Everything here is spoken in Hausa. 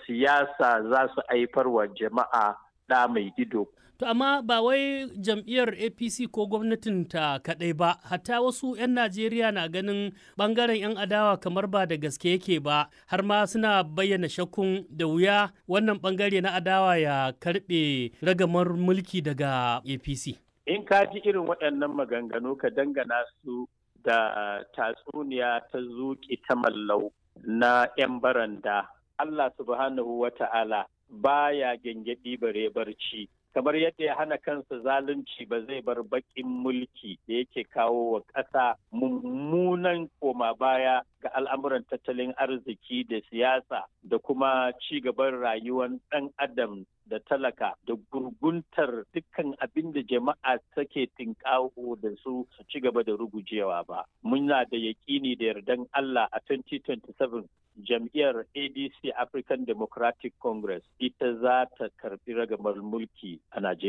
siyasa za su haifar wa jama'a ɗa mai ido. To amma ba wai jam'iyyar APC ko gwamnatin ta kaɗai ba, hatta wasu 'yan Najeriya na ganin ɓangaren 'yan adawa kamar ba da gaske yake ba, har ma suna bayyana shakkun da wuya wannan ɓangare na adawa ya karɓe ragamar mulki daga APC. In ka ji irin waɗannan maganganu ka dangana su da tatsuniya ta zuƙi ta mallau na 'yan baranda. Allah subhanahu wa ta'ala baya gyangyaɗi bare barci. kamar yadda ya hana kansa zalunci ba zai bar baƙin mulki da yake kawo wa ƙasa mummunan koma baya ga al'amuran tattalin arziki da siyasa da kuma ci gaban rayuwar ɗan adam da talaka da gurguntar dukkan abin da jama'a take tinkawo da su su ci gaba da rugujewa ba. Muna da yaƙini da yardan Allah a 2027 jam'iyyar ADC African Democratic Congress ita za ta karbi ragamar mulki a Najeriya.